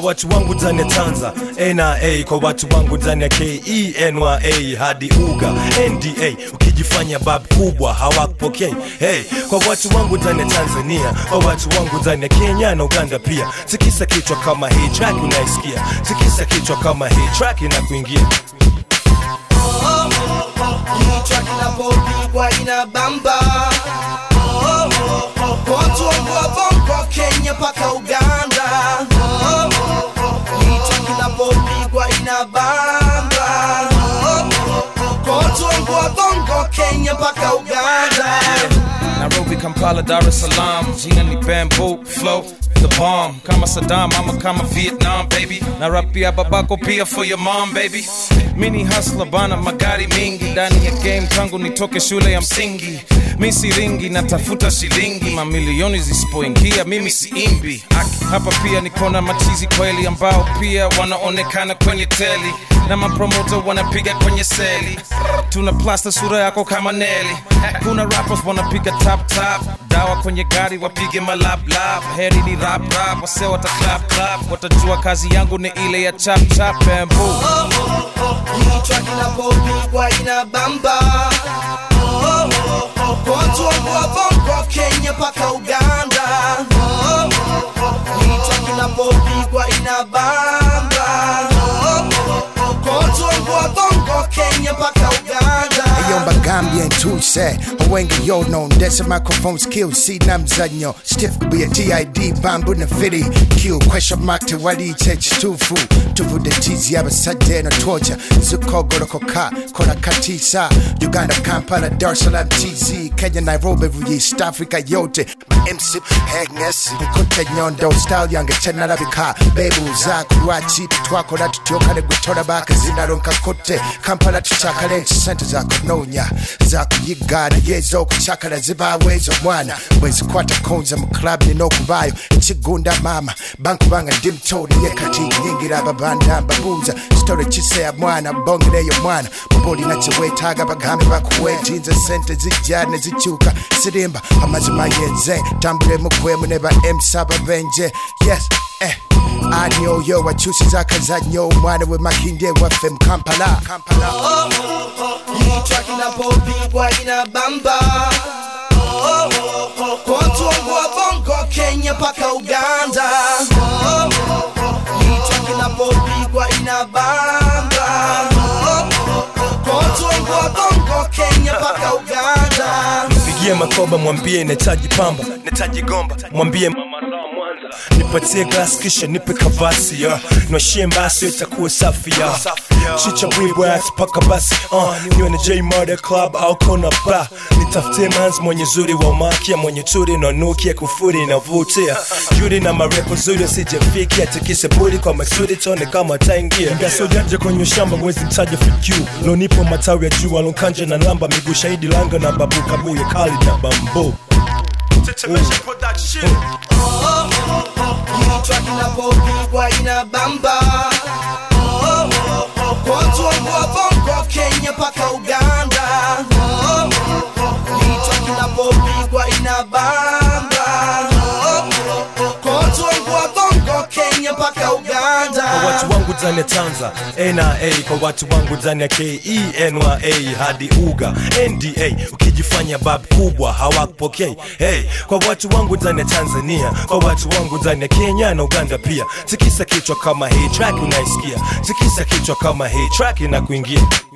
watu wangu ndani ya Tanza na a kwa watu wangu ndani ya Kenya hadi uga nda ukijifanya bab kubwa hawakupokei hey, kwa watu wangu ndani ya Tanzania kwa watu wangu ndani ya Kenya na Uganda pia tikisa kichwa kama hii track unaisikia tikisa kichwa kama hii track inakuingia Hii track inapopigwa inabamba watu wangu wa bongo Kenya mpaka Uganda Hii track inapopigwa inabamba watu wangu wa bongo Kenya mpaka Uganda Nairobi, Kampala, Dar es Salaam, jina ni Bamboo Flow the bomb kama Saddam ama kama Vietnam baby na rap pia babako pia for your mom baby mini hustler bana magari mingi ndani ya game tangu nitoke shule ya msingi mi siringi natafuta shilingi mamilioni zisipoingia mimi siimbi Aki, hapa pia nikona machizi kweli ambao pia wanaonekana kwenye teli na mapromota wanapiga kwenye seli tuna plasta sura yako kama neli kuna rappers wanapiga tap tap dawa kwenye gari wapige malablab heri ni rap rap wase wata clap clap watajua kazi yangu ni ile ya chap chap bamboo Hii track inapopigwa inabamba watu wangu wa bongo Kenya mpaka Uganda Hii track inapopigwa inabamba watu wangu wa bongo Kenya mpaka Uganda Yomba Gambia and Tuse Wengi yo no ndese microphone skill si na mzanyo Stiff be a TID bambu na fitty Q question mark to wali change tufu Tuvude tizi abasajja no torture Zukogoro koka kona katisa Uganda Kampala Dar es Salaam TZ Kenya Nairobi East Africa yote MC Agnes Nkote nyondo style yange tenarabika Bebu zaku lwaki twakora tutyokane gutora baka zinaronka kote Kampala tucyakale nti sente zakunoonya zakuyiga naye ez'okucyakala zibaawo ezo mwana bwezikwata konza mu club nina okubaayo ekigunda maama bankubanga ndi muto naye kati nyingira ababanda mbabuuza sitole kiseya mwana bongereyo mwana muba olina kyeweetaaga bagambe bakuweeti nze sente zijja ne zikyuka sirimba amazima yenze tambulemu kwemu ne ba mc ababenje yes eh. ani oyo wakyusiza akazannyo omwana we makinde waffe mu kampala kampala Hii track inapopigwa inabamba watu wangu wa bongo Kenya mpaka Uganda Hii track inapopigwa inabamba watu wangu wa bongo Kenya mpaka Uganda Pigie makoba mwambie nahitaji pamba nahitaji gomba mwambie mama Raw Mwanza nipatie glass kisha nipe kavasi ya nwashie mbasi itakuwa safi ya chicha bwibwa paka basi uh, niwe na J Murder Club au kona ba nitafutie manzi mwenye zuri wa umakia mwenye turi na nukia kufuri inavutia yuri na marepo zuri asijefikia tikise buri kwa masuri tone kama taingia ngasojanja kwenye shamba mwezi mtaja FQ lonipo matawi ya juu alonkanja na lamba miguu shahidi langa na babu kabuye kali na bambo Hii track inapopigwa inabamba watu wangu wa bongo Kenya mpaka Uganda Hii track inapopigwa inabamba watu wangu wa bongo Kenya mpaka Uganda kwa watu wangu ndani ya Tanza na a kwa watu wangu ndani ya Kenya hadi uga nda ukijifanya bab kubwa hawakupokei hey, kwa watu wangu ndani ya Tanzania kwa watu wangu ndani ya Kenya na Uganda pia tikisa kichwa kama hii track unaisikia tikisa kichwa kama hii track inakuingia